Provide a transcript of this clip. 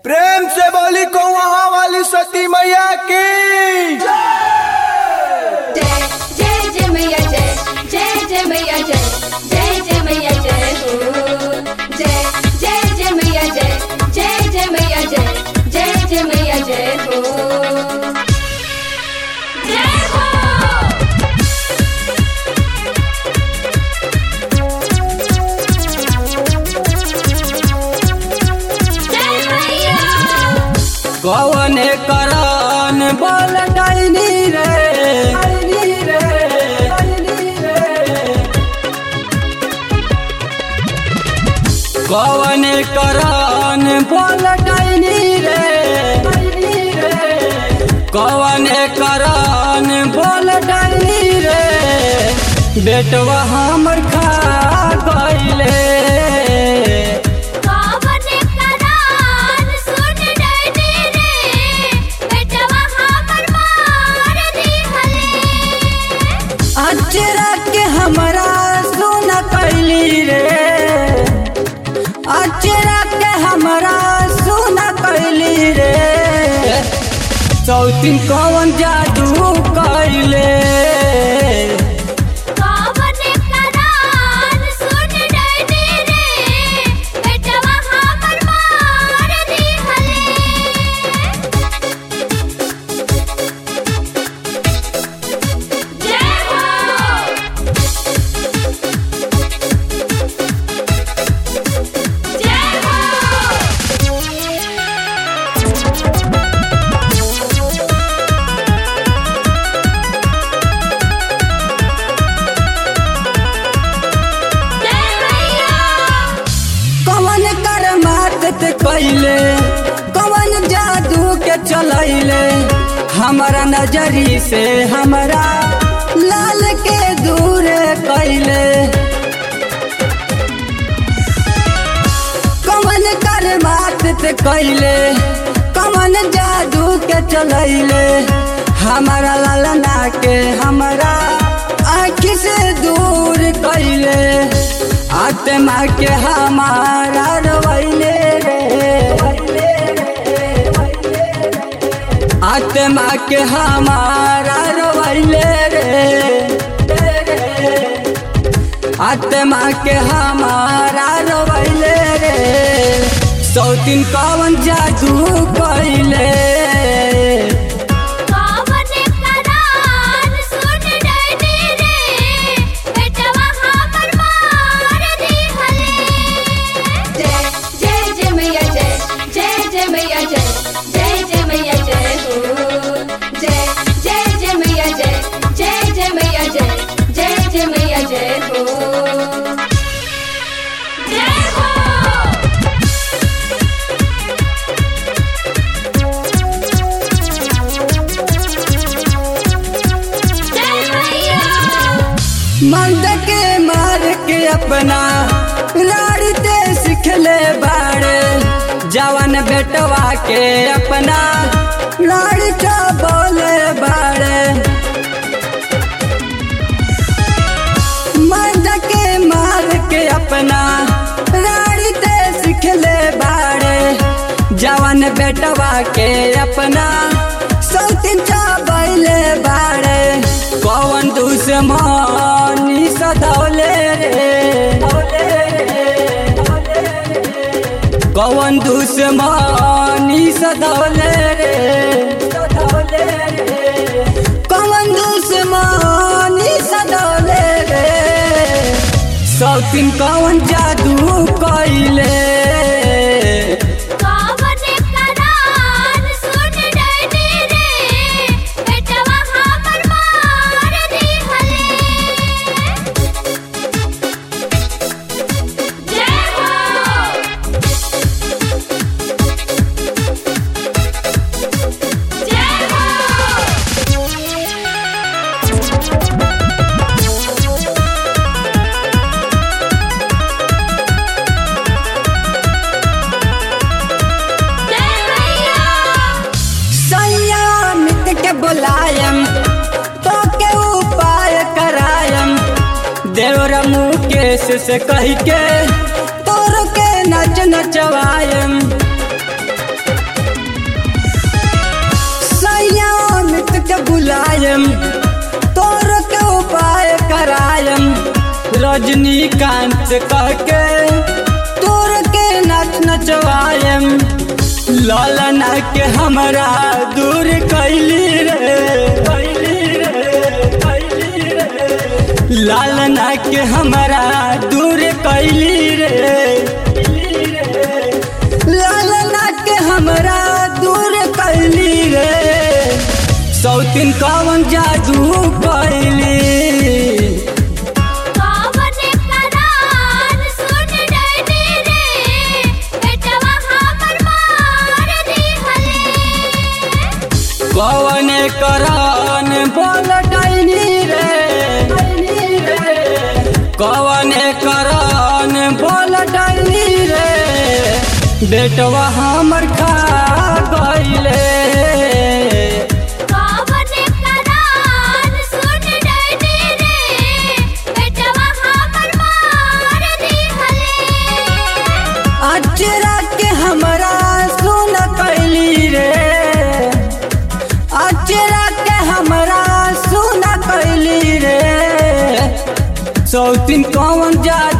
प्रेम से बोली को वहाँ वाली सती मैया की जय जय जय मैया जय जय जय मैया जय जय जय मैया जय हो जय जय जय मैया जय जय जय मैया जय जय जय मैया जय हो जय हो जय मैया कौने करन बोल डैनी रे डैनी रे डैनी रे कौने करन बोल डैनी रे डैनी रे कौने करन बोल डैनी रे बेटवा हमर खा गइले कावने करान सुन डैनी रे बेटवा हमर मार दिहले अचरा के हमरा सुन कैली रे अचरा के हमरा सुन कैली रे सौतीन कौन जादू कैले कावने करान सुन डैनी रे बेटवा हमर मार दिहले जय हो जय हो जय मैया कौन कर मात कैले कौन जादू के चलैले हमारा नजरी से हमरा लाल के दूर कैले कौन कर बात ते कैले कौन जादू के चलैले हमारा लालना के हमारा आँख से दूर कैले आत्मा के हमारा रोइले रे आत्मा के हमारा रोइले रे आत्मा के हमारा रोइले रे सौतीन कौन जादू कैले कावने करान सुन डैनी रे बेटवा हमर मार दिहले जय जय जय मैया जय जय जय मैया जय जय जय मैया जय हो जय जय जय मैया जय जय जय मैया जय जय जय मैया जय हो जय हो जय मैया मर्द के मार के अपना लाड़ते सिखले बाड़े जवन बेटवा के अपना लाड़का बोले बाड़े मर्द के मार के अपना लाड़ते सिखले बाड़े जवन बेटवा के अपना सौतीन चाबैले बाड़े कौन दुश्मनी सधौले रे कौन दुश्मनी सधौले रे कौन दुश्मनी सधौले रे सौतीन कौन जादू कैले कावने करान सुन डैनी रे बेटवा हमर मार दिहले जय हो जय हो जय मैया संयामित के बुलायम तो के उपाय करायम देवर मुकेश से कह के तोर के नच नचवायम कान से कह के तोर के नच नचवाएम लालना के हमरा दूर कैली रे कैली रे कैली रे लालना के हमरा दूर कैली रे लालना के हमरा दूर कैली रे सौतिन कवन जादू कैली कावन करान सुन डैनी रे बेटवा हमर मार दिहले कवन करन बोल डैनी रे कवन करन बोल डैनी रे बेटवा हमर खा गईले कावन करान सुन डैनी रे बेटवा हमर मार दिहले अचरा के हमरा सुन कैली रे अचरा के हमरा सुन कैली रे सौतिन कौन जा